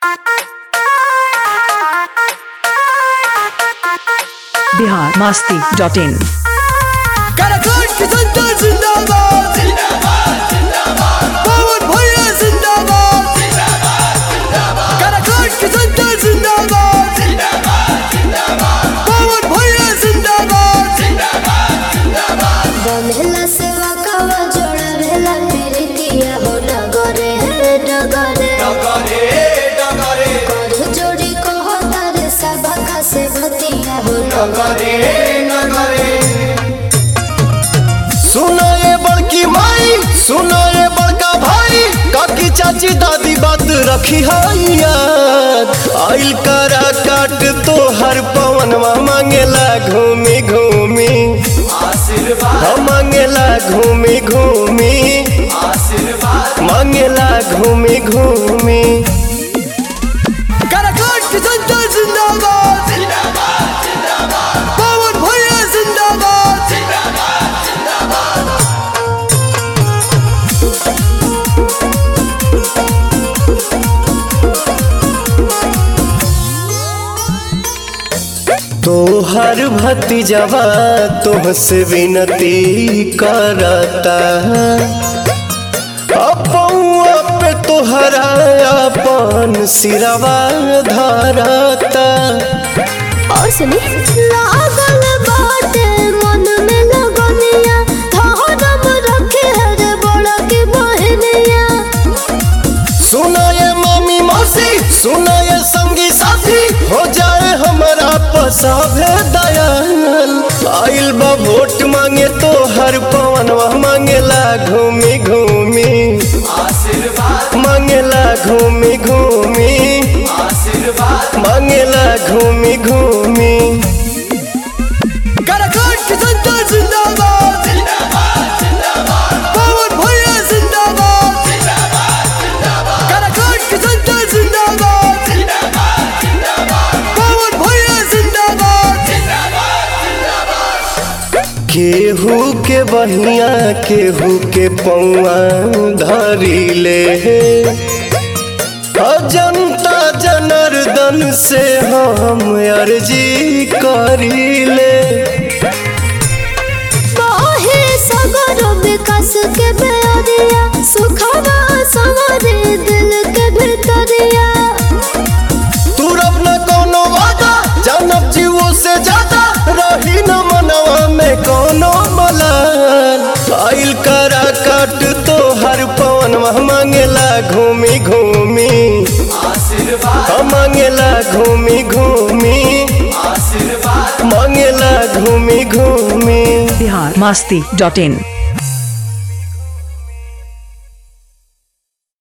Bihar Masti dot in काराकोट की जनता जिंदाबाद पवन भैया जिंदाबाद काराकोट की जनता जिंदाबाद पवन भैया जिंदाबाद बंधेला सेवा कावा जोड़ा भेला प्रीतिया हो डगरे हे डगरे कर जोड़ी कहो तारे सभा का से भतिया हो सुनो ये बड़की माई सुनो ये बड़का भाई काकी चाची दादी बात रखी है याद आइल करा काट तो हर पवनवा मांगेला घूमी घूमी हम मांगेला घूमी घूमी मांगेला घूमी घूमी काराकोट की जनता जिंदाबाद पवन भैया जिंदाबाद तोहर भतीजवा तुमसे विनती करता अपौआ पे तोहरा अपन सिरवा धरता और सुनी लागल बाटे मन में लगनिया धरम रखे हरे बड़ा की बहनिया सुना ये मामी मौसी सुना ये संगी साथी हो जाए हमारा पसाभे दयाल आइल बा वोट मांगे तो हर पवनवा मांगेला घूमी घूमी मांगेला घूमी घूमी मांगेला घूमी घूमी काराकोट की जनता जिंदाबाद पवन भैया जिंदाबाद काराकोट की जनता जिंदाबाद पवन भैया जिंदाबाद केहू के बहिया केहू के पौआ धरी ले जनता जनार्दन से हम अर्जी करी ले बाहे सगर विकास के बेरिया सुखवा सवारे दिल के भीतरिया तू रब न कोनो वादा जानब जीवो से ज्यादा रही न मनवा में कोनो मलाल आइल करा काट तो हर पवन मांगेला घूमी घूमी हम मांगेला घूमी घूमी मांगेला घूमी घूमी बिहार मस्ती डॉट इन